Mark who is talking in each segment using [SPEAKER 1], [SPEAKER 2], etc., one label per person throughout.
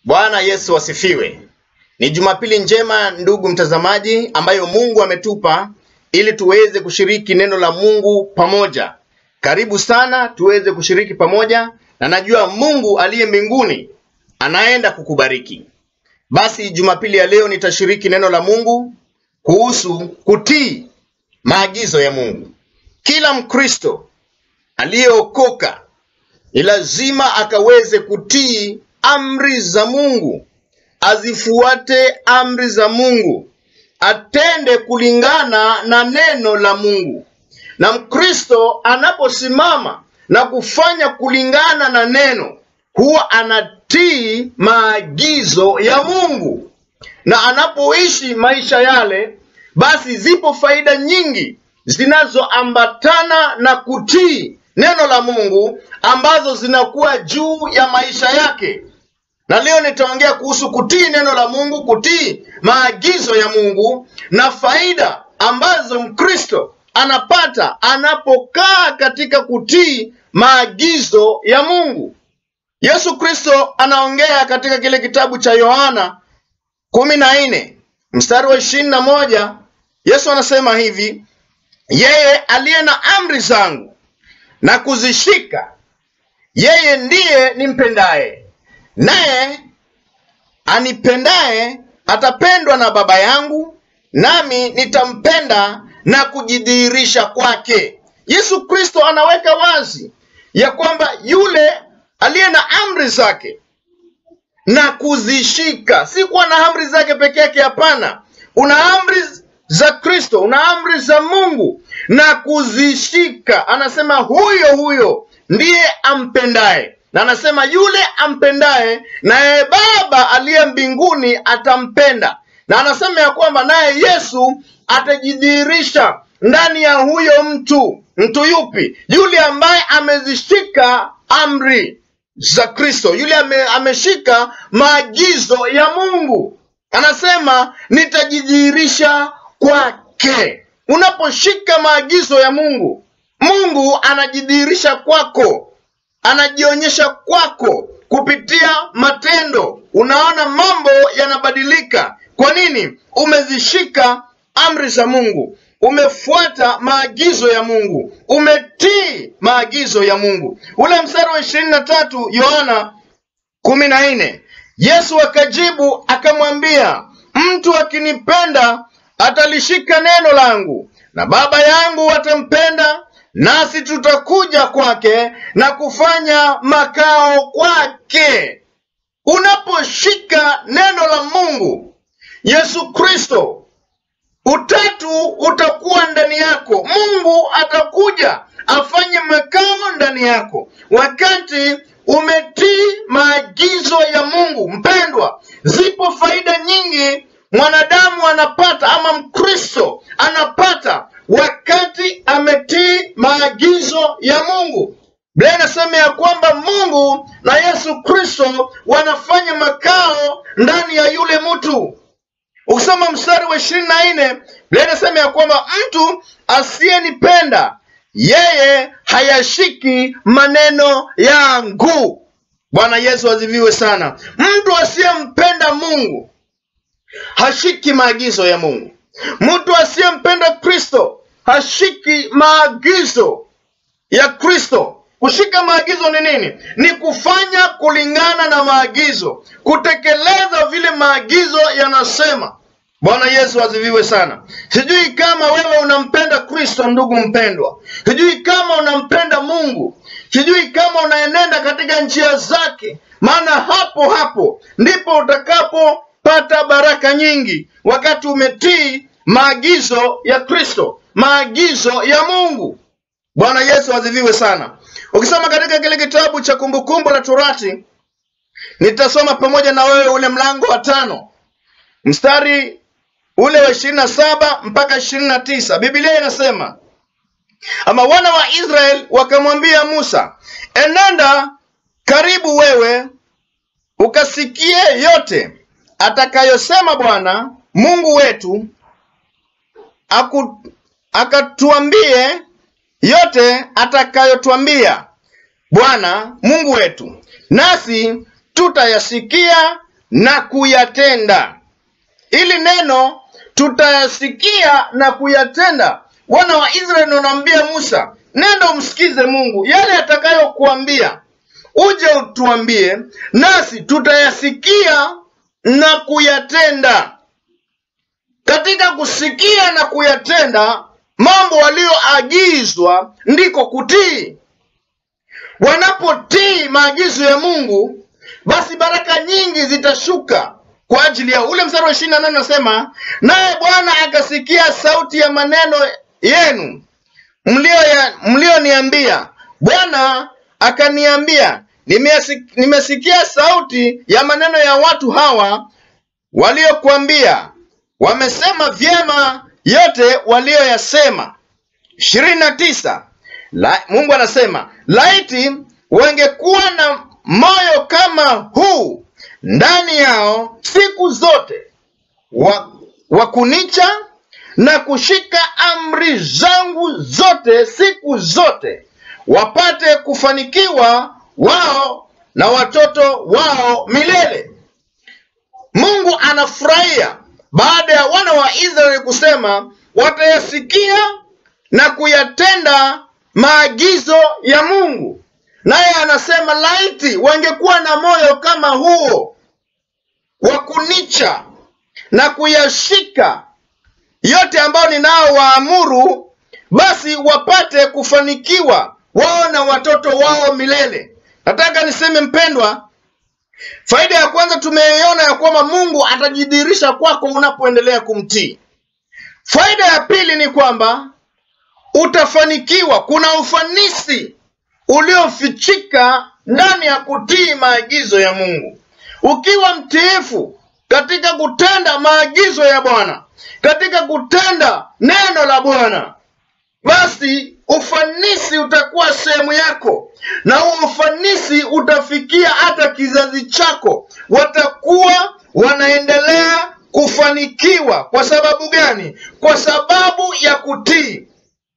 [SPEAKER 1] Bwana Yesu asifiwe. Ni Jumapili njema ndugu mtazamaji, ambayo Mungu ametupa ili tuweze kushiriki neno la Mungu pamoja. Karibu sana tuweze kushiriki pamoja, na najua Mungu aliye mbinguni anaenda kukubariki. Basi Jumapili ya leo nitashiriki neno la Mungu kuhusu kutii maagizo ya Mungu. Kila Mkristo aliyeokoka ni lazima akaweze kutii amri za Mungu, azifuate amri za Mungu, atende kulingana na neno la Mungu. Na Mkristo anaposimama na kufanya kulingana na neno, huwa anatii maagizo ya Mungu, na anapoishi maisha yale, basi zipo faida nyingi zinazoambatana na kutii neno la Mungu ambazo zinakuwa juu ya maisha yake. Na leo nitaongea kuhusu kutii neno la Mungu, kutii maagizo ya Mungu na faida ambazo Mkristo anapata anapokaa katika kutii maagizo ya Mungu. Yesu Kristo anaongea katika kile kitabu cha Yohana kumi na nne mstari wa ishirini na moja. Yesu anasema hivi, yeye aliye na amri zangu na kuzishika, yeye ndiye nimpendaye, naye anipendaye atapendwa na Baba yangu, nami nitampenda na kujidhihirisha kwake. Yesu Kristo anaweka wazi ya kwamba yule aliye na amri zake na kuzishika, si kuwa na amri zake peke yake. Hapana, una amri za Kristo, una amri za Mungu na kuzishika. Anasema huyo huyo ndiye ampendaye, na anasema yule ampendaye naye Baba aliye mbinguni atampenda, na anasema ya kwamba naye Yesu atajidhihirisha ndani ya huyo mtu. Mtu yupi? Yule ambaye amezishika amri za Kristo, yule ame, ameshika maagizo ya Mungu. Anasema nitajidhihirisha kwake. Unaposhika maagizo ya Mungu, Mungu anajidhihirisha kwako, anajionyesha kwako kupitia matendo. Unaona mambo yanabadilika. Kwa nini? Umezishika amri za Mungu, umefuata maagizo ya Mungu, umetii maagizo ya Mungu. Ule mstari wa ishirini na tatu Yohana kumi na nne Yesu akajibu akamwambia, mtu akinipenda atalishika neno langu, na Baba yangu atampenda, nasi tutakuja kwake na kufanya makao kwake. Unaposhika neno la Mungu, Yesu Kristo, utatu utakuwa ndani yako. Mungu atakuja afanye makao ndani yako wakati umetii maagizo ya Mungu. Mpendwa, zipo faida nyingi mwanadamu anapata ama Mkristo anapata wakati ametii maagizo ya Mungu. Biblia inasema ya kwamba Mungu na Yesu Kristo wanafanya makao ndani ya yule mtu. Ukisoma mstari wa ishirini na nne Biblia inasema ya kwamba mtu asiyenipenda yeye hayashiki maneno yangu. Bwana Yesu aziviwe sana. Mtu asiyempenda Mungu hashiki maagizo ya Mungu. Mtu asiyempenda Kristo hashiki maagizo ya Kristo. Kushika maagizo ni nini? Ni kufanya kulingana na maagizo, kutekeleza vile maagizo yanasema. Bwana Yesu aziviwe sana. Sijui kama wewe unampenda Kristo, ndugu mpendwa. Sijui kama unampenda Mungu. Sijui kama unaenenda katika njia zake, maana hapo hapo ndipo utakapopata baraka nyingi, wakati umetii maagizo ya Kristo, maagizo ya Mungu. Bwana Yesu aziviwe sana. Ukisoma katika kile kitabu cha Kumbukumbu la Torati, nitasoma pamoja na wewe ule mlango wa tano mstari ule wa ishirini na saba mpaka ishirini na tisa Biblia inasema ama wana wa Israeli wakamwambia Musa, enenda karibu wewe ukasikie yote atakayosema Bwana Mungu wetu, aku, akatuambie yote atakayotwambia Bwana Mungu wetu, nasi tutayasikia na kuyatenda. Ili neno tutayasikia na kuyatenda. Wana wa Israeli wanaambia Musa, nenda umsikize Mungu, yale atakayokuambia uje utuambie, nasi tutayasikia na kuyatenda. Katika kusikia na kuyatenda mambo walioagizwa ndiko kutii. Wanapotii maagizo ya Mungu, basi baraka nyingi zitashuka kwa ajili yao. Ule mstari wa ishirini na nane unasema, naye Bwana akasikia sauti ya maneno yenu mlioniambia, mlio Bwana akaniambia, nimesikia sauti ya maneno ya watu hawa waliokuambia, wamesema vyema yote walioyasema. ishirini na tisa La, Mungu anasema laiti wangekuwa na moyo kama huu ndani yao siku zote wa, wa kunicha na kushika amri zangu zote siku zote, wapate kufanikiwa wao na watoto wao milele. Mungu anafurahia baada ya wana wa Israeli kusema watayasikia na kuyatenda maagizo ya Mungu, naye anasema laiti wangekuwa na moyo kama huo wa kunicha na kuyashika yote ambayo ninao waamuru, basi wapate kufanikiwa wao na watoto wao milele. Nataka niseme mpendwa, faida ya kwanza tumeiona ya kwamba Mungu atajidhihirisha kwako unapoendelea kumtii. Faida ya pili ni kwamba utafanikiwa. Kuna ufanisi uliofichika ndani ya kutii maagizo ya Mungu. Ukiwa mtiifu katika kutenda maagizo ya Bwana, katika kutenda neno la Bwana, basi ufanisi utakuwa sehemu yako, na huo ufanisi utafikia hata kizazi chako. Watakuwa wanaendelea kufanikiwa. Kwa sababu gani? Kwa sababu ya kutii.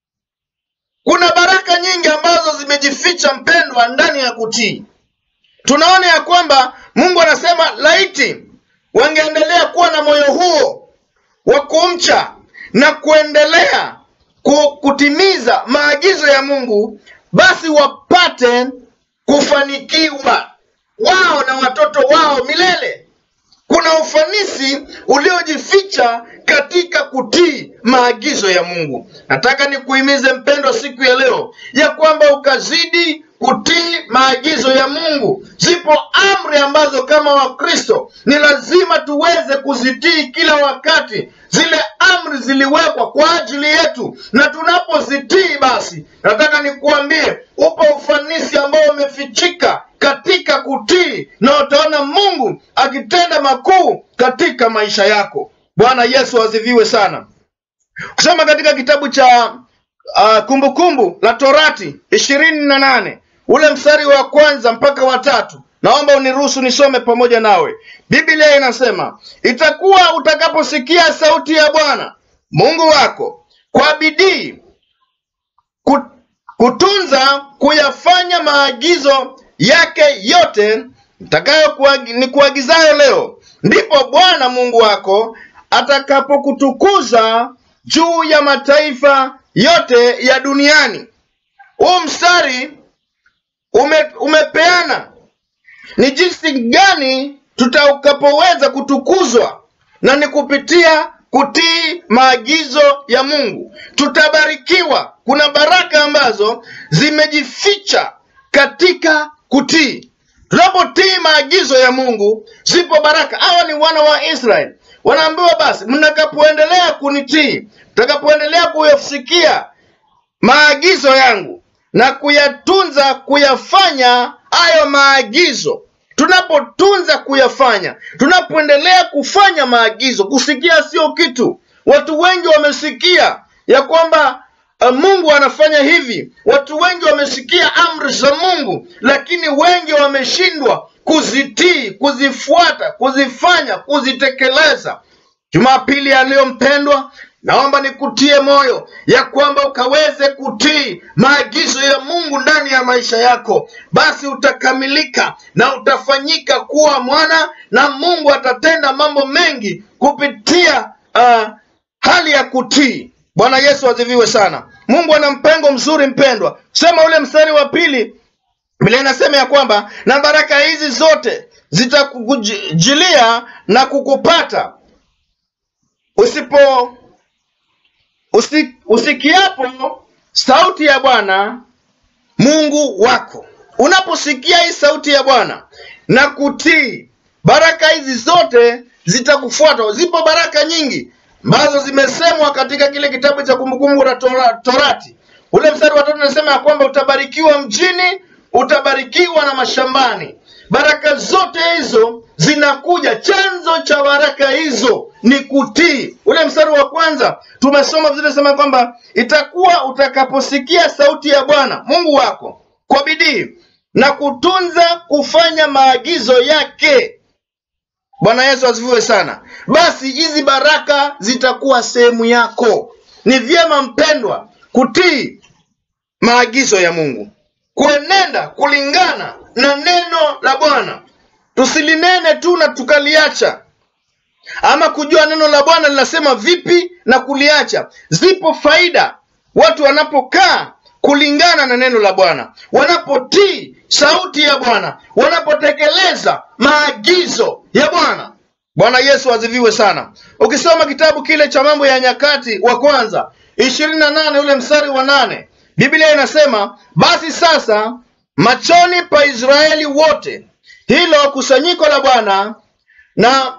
[SPEAKER 1] Kuna baraka nyingi ambazo zimejificha mpendwa, ndani ya kutii. Tunaona ya kwamba Mungu anasema laiti wangeendelea kuwa na moyo huo wa kumcha na kuendelea kutimiza maagizo ya Mungu, basi wapate kufanikiwa wao na watoto wao milele. Kuna ufanisi uliojificha katika kutii maagizo ya Mungu. Nataka nikuhimize mpendwa, siku ya leo ya kwamba ukazidi kutii maagizo ya Mungu. Zipo amri ambazo kama Wakristo ni lazima tuweze kuzitii kila wakati. Zile amri ziliwekwa kwa ajili yetu, na tunapozitii basi, nataka nikuambie, upo ufanisi ambao umefichika katika kutii, na utaona Mungu akitenda makuu katika maisha yako. Bwana Yesu aziviwe sana. Kusoma katika kitabu cha uh, Kumbukumbu la Torati ishirini na nane ule mstari wa kwanza mpaka wa tatu naomba uniruhusu nisome pamoja nawe. Biblia inasema, itakuwa utakaposikia sauti ya Bwana Mungu wako kwa bidii kutunza kuyafanya maagizo yake yote nitakayo nikuagizayo leo, ndipo Bwana Mungu wako atakapokutukuza juu ya mataifa yote ya duniani. Huu mstari ume, umepeana ni jinsi gani tutakapoweza kutukuzwa, na ni kupitia kutii maagizo ya Mungu. Tutabarikiwa. Kuna baraka ambazo zimejificha katika kutii. Tunapotii maagizo ya Mungu, zipo baraka. Hawa ni wana wa Israeli, wanaambiwa basi, mtakapoendelea kunitii, mtakapoendelea kuyasikia maagizo yangu na kuyatunza, kuyafanya hayo maagizo tunapotunza kuyafanya, tunapoendelea kufanya maagizo. Kusikia sio kitu. Watu wengi wamesikia ya kwamba uh, Mungu anafanya hivi. Watu wengi wamesikia amri za Mungu, lakini wengi wameshindwa kuzitii, kuzifuata, kuzifanya, kuzitekeleza. Jumapili ya leo mpendwa, naomba nikutie moyo ya kwamba ukaweze kutii maagizo ya Mungu ndani ya maisha yako, basi utakamilika na utafanyika kuwa mwana, na Mungu atatenda mambo mengi kupitia uh, hali ya kutii. Bwana Yesu asifiwe sana. Mungu ana mpango mzuri, mpendwa. Sema ule mstari wa pili, Biblia inasema ya kwamba na baraka hizi zote zitakujilia na kukupata usipo usi, usikiapo sauti ya Bwana Mungu wako. Unaposikia hii sauti ya Bwana na kutii, baraka hizi zote zitakufuata. Zipo baraka nyingi ambazo zimesemwa katika kile kitabu cha Kumbukumbu la Tora, Torati. Ule mstari wa tatu unasema ya kwamba utabarikiwa mjini, utabarikiwa na mashambani. Baraka zote hizo zinakuja, chanzo cha baraka hizo ni kutii. Ule mstari wa kwanza tumesoma vizuri, sema kwamba itakuwa utakaposikia sauti ya Bwana Mungu wako kwa bidii na kutunza kufanya maagizo yake. Bwana Yesu asifiwe sana. Basi hizi baraka zitakuwa sehemu yako. Ni vyema mpendwa, kutii maagizo ya Mungu, kuenenda kulingana na neno la Bwana. Tusilinene tu na tukaliacha, ama kujua neno la Bwana linasema vipi na kuliacha. Zipo faida watu wanapokaa kulingana na neno la Bwana, wanapotii sauti ya Bwana, wanapotekeleza maagizo ya Bwana. Bwana Yesu aziviwe sana. Ukisoma kitabu kile cha Mambo ya Nyakati wa kwanza ishirini na nane ule mstari wa nane Biblia inasema basi sasa machoni pa Israeli wote hilo kusanyiko la Bwana na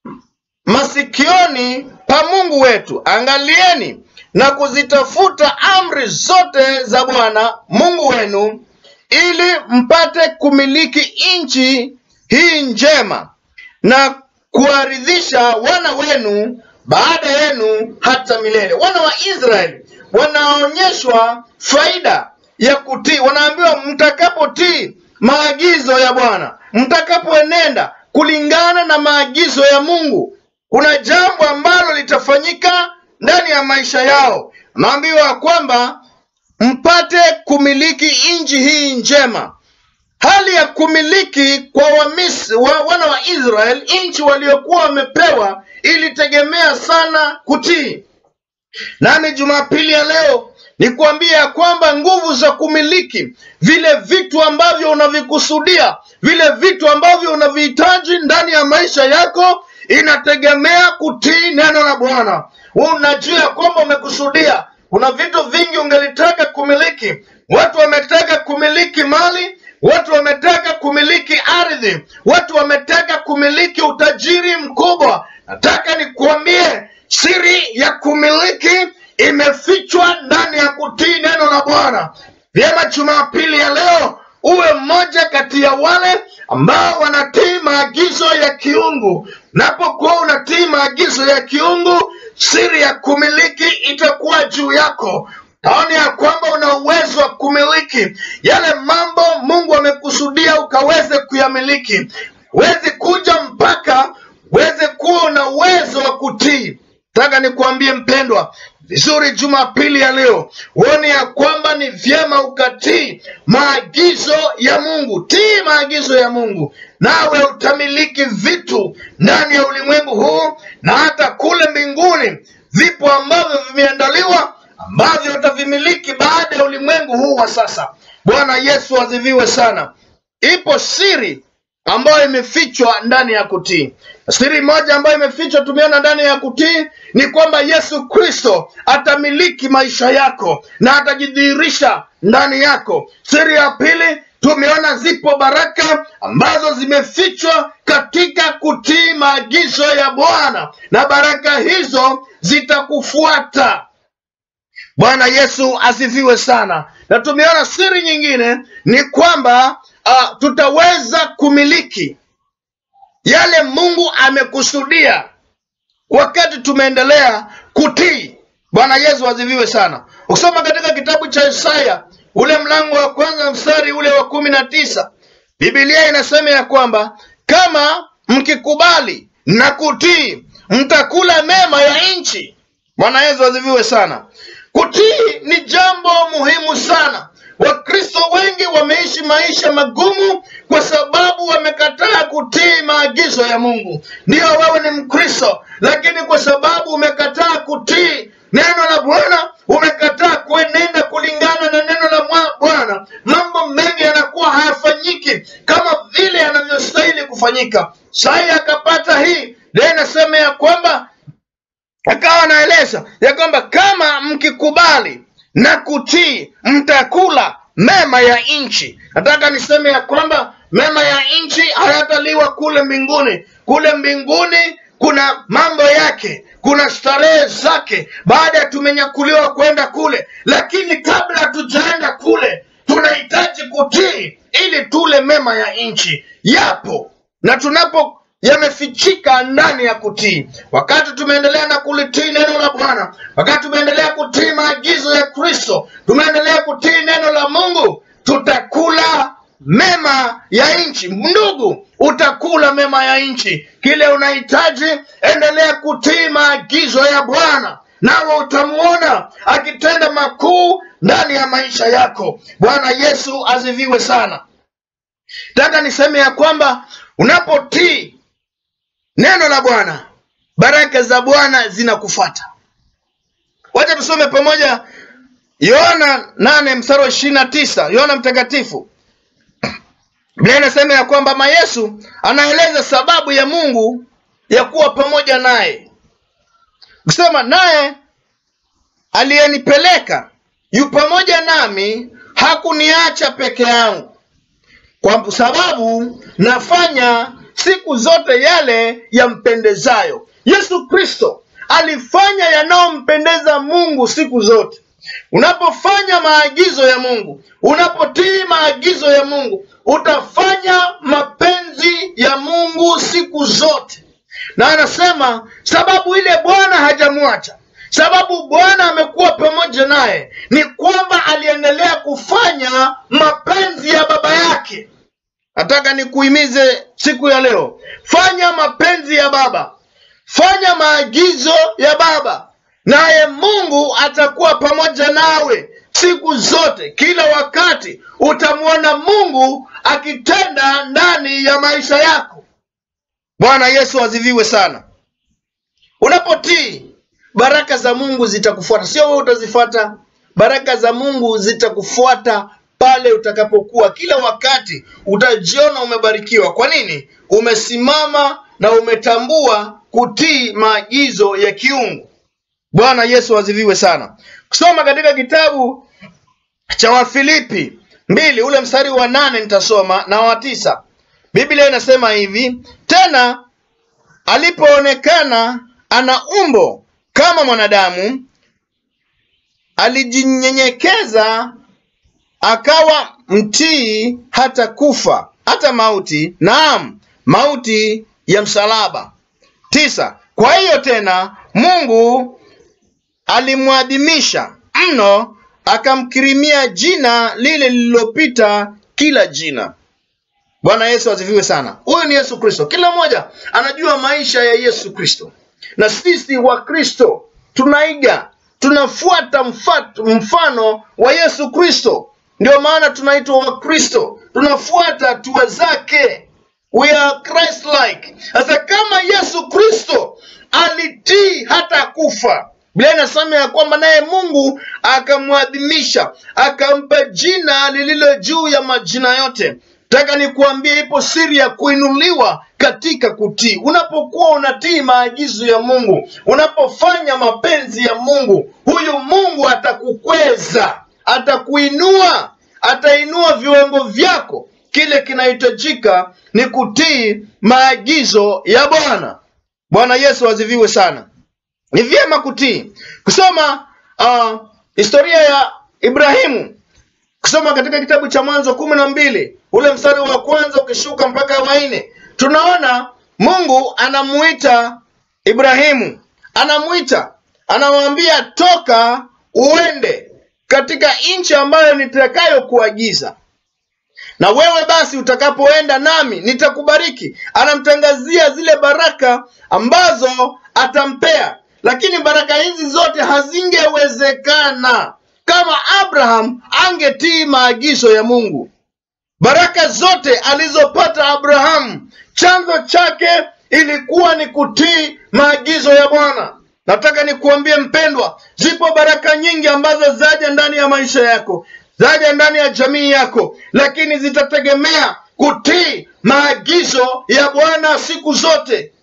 [SPEAKER 1] masikioni pa Mungu wetu, angalieni na kuzitafuta amri zote za Bwana Mungu wenu, ili mpate kumiliki nchi hii njema na kuwaridhisha wana wenu baada yenu hata milele. Wana wa Israeli wanaonyeshwa faida ya kutii, wanaambiwa mtakapotii maagizo ya Bwana, mtakapoenenda kulingana na maagizo ya Mungu, kuna jambo ambalo litafanyika ndani ya maisha yao. Naambiwa kwamba mpate kumiliki nchi hii njema. Hali ya kumiliki kwa wamisi, wa, wana wa Israel nchi waliokuwa wamepewa ilitegemea sana kutii. Nami Jumapili ya leo nikuambia ya kwamba nguvu za kumiliki vile vitu ambavyo unavikusudia, vile vitu ambavyo unavihitaji ndani ya maisha yako inategemea kutii neno la Bwana. Unajua ya kwamba umekusudia, kuna vitu vingi ungelitaka kumiliki. Watu wametaka kumiliki mali, watu wametaka kumiliki ardhi, watu wametaka kumiliki utajiri mkubwa. Nataka nikuambie siri ya kumiliki imefichwa ndani ya kutii neno la Bwana. Vyema, Jumapili ya leo uwe mmoja kati ya wale ambao wanatii maagizo ya kiungu. Napokuwa unatii maagizo ya kiungu, siri ya kumiliki itakuwa juu yako. Taona ya kwamba una uwezo wa kumiliki yale mambo Mungu amekusudia ukaweze kuyamiliki. Huwezi kuja mpaka uweze kuwa una uwezo wa kutii. Nataka nikuambie mpendwa, vizuri Jumapili ya leo uone ya kwamba ni vyema ukatii maagizo ya Mungu. Tii maagizo ya Mungu, nawe utamiliki vitu ndani ya ulimwengu huu na hata kule mbinguni. Vipo ambavyo vimeandaliwa ambavyo utavimiliki baada ya ulimwengu huu wa sasa. Bwana Yesu aziviwe sana. Ipo siri ambayo imefichwa ndani ya kutii. Siri moja ambayo imefichwa tumeona ndani ya kutii ni kwamba Yesu Kristo atamiliki maisha yako na atajidhihirisha ndani yako. Siri ya pili tumeona zipo baraka ambazo zimefichwa katika kutii maagizo ya Bwana, na baraka hizo zitakufuata. Bwana Yesu asifiwe sana. Na tumeona siri nyingine ni kwamba uh, tutaweza kumiliki yale Mungu amekusudia wakati tumeendelea kutii. Bwana Yesu asifiwe sana. Ukisoma katika kitabu cha Isaya ule mlango wa kwanza mstari ule wa kumi na tisa Biblia inasema ya kwamba kama mkikubali na kutii mtakula mema ya nchi. Bwana Yesu asifiwe sana. Kutii ni jambo muhimu sana. Wakristo wengi wameishi maisha magumu kwa sababu wamekataa kutii maagizo ya Mungu. Ndiyo, wewe ni Mkristo, lakini kwa sababu umekataa kutii neno la Bwana, umekataa kuenenda kulingana na neno la mwa- Bwana, mambo mengi yanakuwa hayafanyiki kama vile yanavyostahili kufanyika. Sai akapata hii leo, inasema ya kwamba akawa anaeleza ya kwamba kama mkikubali na kutii mtakula mema ya nchi. Nataka niseme ya kwamba mema ya nchi hayataliwa kule mbinguni. Kule mbinguni kuna mambo yake, kuna starehe zake baada ya tumenyakuliwa kwenda kule, lakini kabla hatujaenda kule tunahitaji kutii ili tule mema ya nchi. Yapo na tunapo yamefichika ndani ya kutii. Wakati tumeendelea na kulitii neno la Bwana, wakati tumeendelea kutii maagizo ya Kristo, tumeendelea kutii neno la Mungu, tutakula mema ya nchi. Ndugu, utakula mema ya nchi. Kile unahitaji, endelea kutii maagizo ya Bwana, nawe utamuona akitenda makuu ndani ya maisha yako. Bwana Yesu asifiwe sana. Nataka niseme ya kwamba unapotii neno la Bwana, baraka za Bwana zinakufuata. Wacha tusome pamoja Yohana nane mstari wa ishirini na tisa Yohana Mtakatifu. Biblia inasema ya kwamba ma Yesu anaeleza sababu ya Mungu ya kuwa pamoja naye, kusema naye aliyenipeleka yu pamoja nami, hakuniacha peke yangu kwa sababu nafanya siku zote yale yampendezayo. Yesu Kristo alifanya yanayompendeza Mungu siku zote. Unapofanya maagizo ya Mungu, unapotii maagizo ya Mungu, utafanya mapenzi ya Mungu siku zote. Na anasema sababu ile Bwana hajamwacha, sababu Bwana amekuwa pamoja naye, ni kwamba aliendelea kufanya mapenzi ya Baba yake. Nataka nikuhimize siku ya leo, fanya mapenzi ya Baba, fanya maagizo ya Baba, naye Mungu atakuwa pamoja nawe siku zote. Kila wakati utamwona Mungu akitenda ndani ya maisha yako. Bwana Yesu asifiwe sana. Unapotii, baraka za Mungu zitakufuata, sio wewe utazifuata. Baraka za Mungu zitakufuata pale utakapokuwa, kila wakati utajiona umebarikiwa. Kwa nini? Umesimama na umetambua kutii maagizo ya kiungu. Bwana Yesu asifiwe sana. Kusoma katika kitabu cha Wafilipi mbili ule mstari wa nane nitasoma na wa tisa. Biblia inasema hivi: tena alipoonekana ana umbo kama mwanadamu, alijinyenyekeza akawa mtii hata kufa, hata mauti, naam, mauti ya msalaba. Tisa. Kwa hiyo tena Mungu alimwadhimisha mno, akamkirimia jina lile lililopita kila jina. Bwana Yesu asifiwe sana. Huyu ni Yesu Kristo. Kila mmoja anajua maisha ya Yesu Kristo, na sisi wa Kristo tunaiga, tunafuata mfat- mfano wa Yesu Kristo. Ndio maana tunaitwa Wakristo, tunafuata hatua zake. We are Christ like. Sasa kama Yesu Kristo alitii hata kufa, Biblia inasema ya kwamba naye Mungu akamwadhimisha, akampa jina lililo juu ya majina yote. Nataka nikuambie, ipo siri ya kuinuliwa katika kutii. Unapokuwa unatii maagizo ya Mungu, unapofanya mapenzi ya Mungu, huyu Mungu atakukweza, atakuinua, atainua viwango vyako. Kile kinahitajika ni kutii maagizo ya Bwana. Bwana Yesu asifiwe sana. Ni vyema kutii. Kusoma uh, historia ya Ibrahimu kusoma katika kitabu cha Mwanzo kumi na mbili ule mstari wa kwanza ukishuka mpaka wa nne tunaona Mungu anamuita Ibrahimu, anamuita, anamwambia toka uende katika nchi ambayo nitakayokuagiza na wewe basi utakapoenda nami nitakubariki. Anamtangazia zile baraka ambazo atampea, lakini baraka hizi zote hazingewezekana kama Abraham angetii maagizo ya Mungu. Baraka zote alizopata Abrahamu, chanzo chake ilikuwa ni kutii maagizo ya Bwana. Nataka nikuambie mpendwa, zipo baraka nyingi ambazo zaja ndani ya maisha yako, zaja ndani ya jamii yako, lakini zitategemea kutii maagizo ya Bwana siku zote.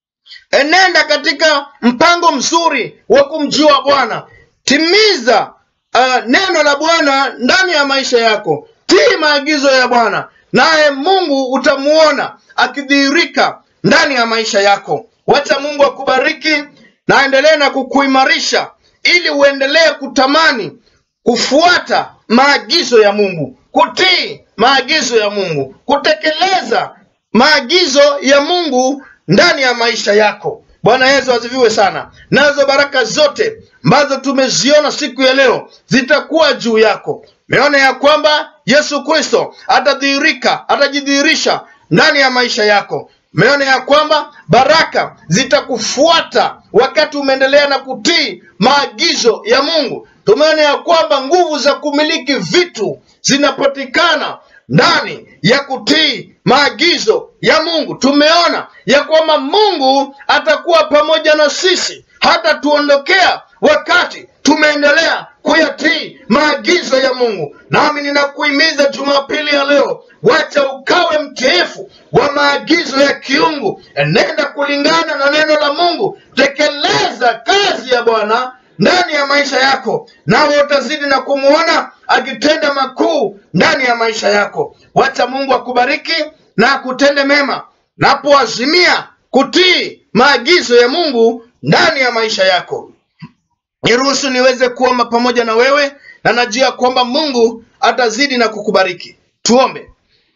[SPEAKER 1] Enenda katika mpango mzuri wa kumjua Bwana. Timiza uh, neno la Bwana ndani ya maisha yako. Tii maagizo ya Bwana, naye Mungu utamuona akidhihirika ndani ya maisha yako. Wacha Mungu akubariki na aendelee na kukuimarisha ili uendelee kutamani kufuata maagizo ya Mungu, kutii maagizo ya Mungu, kutekeleza maagizo ya Mungu ndani ya maisha yako. Bwana Yesu asifiwe sana. Nazo baraka zote ambazo tumeziona siku ya leo zitakuwa juu yako. Meona ya kwamba Yesu Kristo atadhihirika, atajidhihirisha ndani ya maisha yako. Meona ya kwamba baraka zitakufuata wakati umeendelea na kutii maagizo ya Mungu. Tumeona ya kwamba nguvu za kumiliki vitu zinapatikana ndani ya kutii maagizo ya Mungu. Tumeona ya kwamba Mungu atakuwa pamoja na sisi, hata tuondokea wakati tumeendelea kuyatii maagizo ya Mungu. Nami ninakuhimiza Jumapili ya leo, wacha ukawe mtiifu wa maagizo ya kiungu, enenda kulingana na neno la Mungu, tekeleza kazi ya Bwana ndani ya maisha yako, nawe utazidi na kumwona akitenda makuu ndani ya maisha yako. Wacha Mungu akubariki na akutende mema, napoazimia kutii maagizo ya Mungu ndani ya maisha yako. Niruhusu niweze kuomba pamoja na wewe, na najua kwamba Mungu atazidi na kukubariki. Tuombe.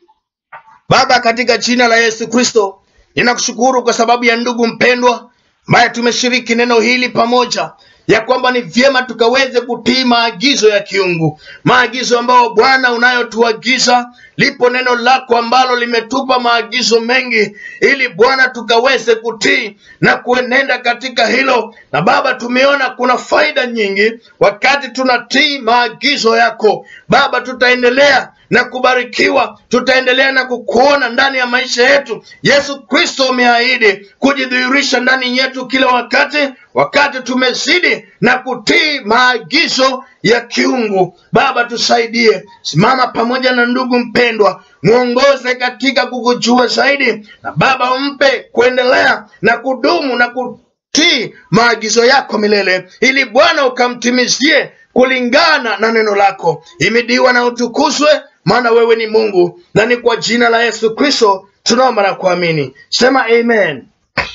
[SPEAKER 1] Baba, katika jina la Yesu Kristo, ninakushukuru kwa sababu ya ndugu mpendwa ambaye tumeshiriki neno hili pamoja, ya kwamba ni vyema tukaweze kutii maagizo ya kiungu, maagizo ambayo Bwana unayotuagiza. Lipo neno lako ambalo limetupa maagizo mengi, ili Bwana tukaweze kutii na kuenenda katika hilo. Na Baba, tumeona kuna faida nyingi wakati tunatii maagizo yako. Baba, tutaendelea na kubarikiwa, tutaendelea na kukuona ndani ya maisha yetu. Yesu Kristo umeahidi kujidhihirisha ndani yetu kila wakati, wakati tumezidi na kutii maagizo ya kiungu. Baba, tusaidie, simama pamoja na ndugu mpendwa, mwongoze katika kukujua zaidi, na Baba umpe kuendelea na kudumu na kutii maagizo yako milele, ili Bwana ukamtimizie kulingana na neno lako. Imidiwa na utukuzwe, maana wewe ni Mungu, na ni kwa jina la Yesu Kristo tunaomba na kuamini. Sema amen.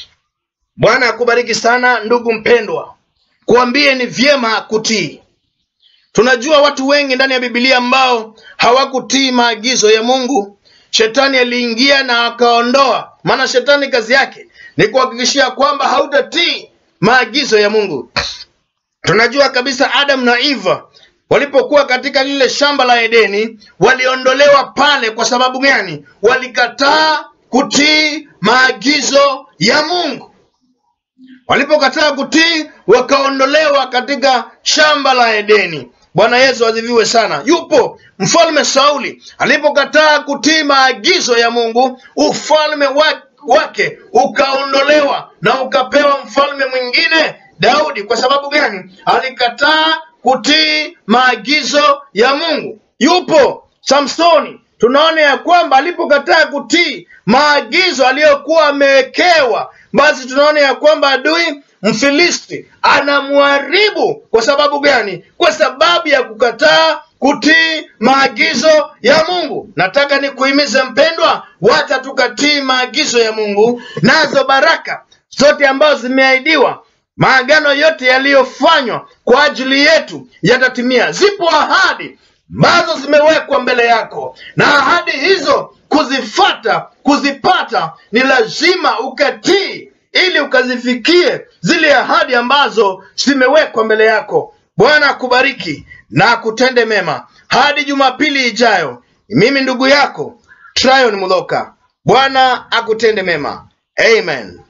[SPEAKER 1] Bwana akubariki sana ndugu mpendwa, kuambie ni vyema kutii. Tunajua watu wengi ndani ya Biblia ambao hawakutii maagizo ya Mungu. Shetani aliingia na akaondoa, maana shetani kazi yake ni kuhakikishia kwamba hautatii maagizo ya Mungu. Tunajua kabisa Adam na Eva walipokuwa katika lile shamba la Edeni waliondolewa pale. Kwa sababu gani? Walikataa kutii maagizo ya Mungu. Walipokataa kutii, wakaondolewa katika shamba la Edeni. Bwana Yesu asifiwe sana. Yupo mfalme Sauli alipokataa kutii maagizo ya Mungu, ufalme wa- wake ukaondolewa na ukapewa mfalme mwingine Daudi. Kwa sababu gani? Alikataa kutii maagizo ya Mungu. Yupo Samsoni, tunaona ya kwamba alipokataa kutii maagizo aliyokuwa amewekewa, basi tunaona ya kwamba adui Mfilisti anamharibu. Kwa sababu gani? Kwa sababu ya kukataa kutii maagizo ya Mungu. Nataka nikuhimize mpendwa, wacha tukatii maagizo ya Mungu, nazo baraka zote ambazo zimeahidiwa maagano yote yaliyofanywa kwa ajili yetu yatatimia. Zipo ahadi ambazo zimewekwa mbele yako, na ahadi hizo kuzifata, kuzipata ni lazima ukatii, ili ukazifikie zile ahadi ambazo zimewekwa mbele yako. Bwana akubariki na akutende mema. Hadi Jumapili ijayo, mimi ndugu yako Tryon Mudhoka. Bwana akutende mema. Amen.